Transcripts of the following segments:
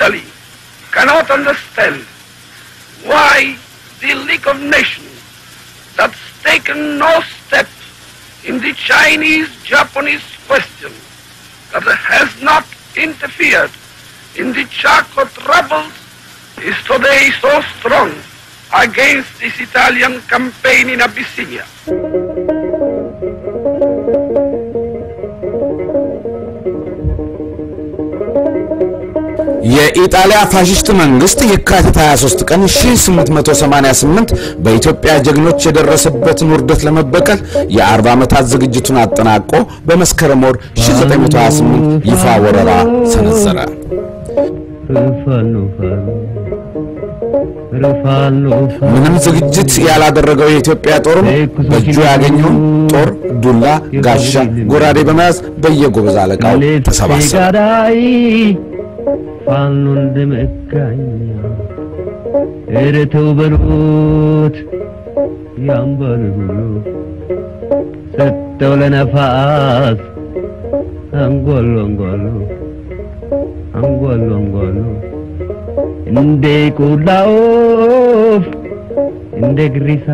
Italy cannot understand why the League of Nations, that's taken no step in the Chinese-Japanese question, that has not interfered in the Chaco troubles, is today so strong against this Italian campaign in Abyssinia. የኢጣሊያ ፋሽስት መንግስት የካቲት 23 ቀን 1888 በኢትዮጵያ ጀግኖች የደረሰበትን ውርደት ለመበቀል የ40 ዓመታት ዝግጅቱን አጠናቆ በመስከረም ወር 1928 ይፋ ወረራ ሰነዘረ። ምንም ዝግጅት ያላደረገው የኢትዮጵያ ጦርም በእጁ ያገኘውን ጦር፣ ዱላ፣ ጋሻ፣ ጎራዴ በመያዝ በየጎበዝ አለቃው ተሰባሰበ። ፋኖ እንደመጋኛ ኧረ ተው በሉት ያንበል ሁሉ ሰጠው ለነፋስ አንጎሎ አንጎሎ አንጎሎ አንጎሎ እንደ ቆላ ወፍ እንደ ግሪሳ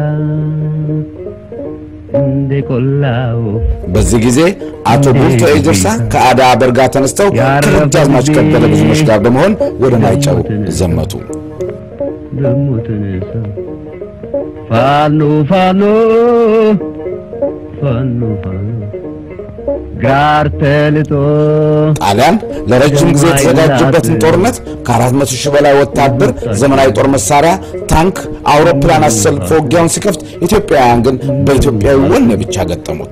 እንደ ቆላ ወፍ በዚህ ጊዜ አቶ ቡልቶ ኤጀርሳ ከአዳ በርጋ ተነስተው ከደጃዝማች ከበደ ብዙሞች ጋር በመሆን ወደ ማይጨው ዘመቱ። ደሞ ተነሳ ፋኖ ፋኖ ፋኖ ፋኖ ጋር ተልጦ ጣሊያን ለረጅም ጊዜ የተዘጋጀበትን ጦርነት ከአራት መቶ ሺህ በላይ ወታደር፣ ዘመናዊ ጦር መሳሪያ፣ ታንክ፣ አውሮፕላን አሰልፎ ውጊያውን ሲከፍት ኢትዮጵያውያን ግን በኢትዮጵያዊ ወኔ ብቻ ገጠሙት።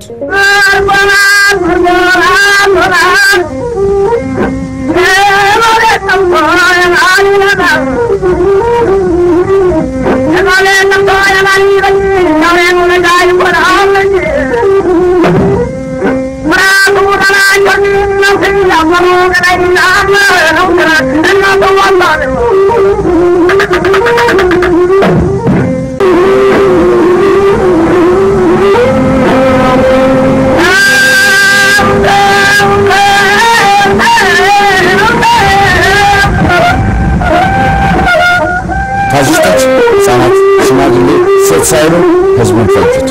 ፋሽስቶች ሕፃናት፣ ሽማግሌ፣ ሴት ሳይሉ ህዝቡን ፈጁት።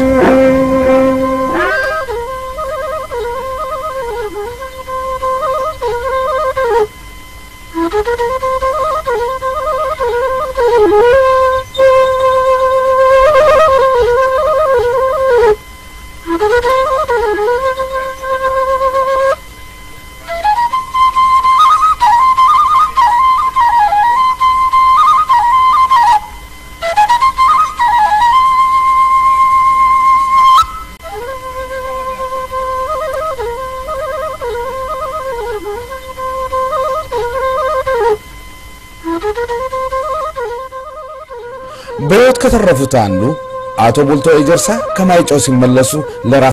በሕይወት ከተረፉት አንዱ አቶ ቡልቶ ኤጀርሳ ከማይጨው ሲመለሱ ለራ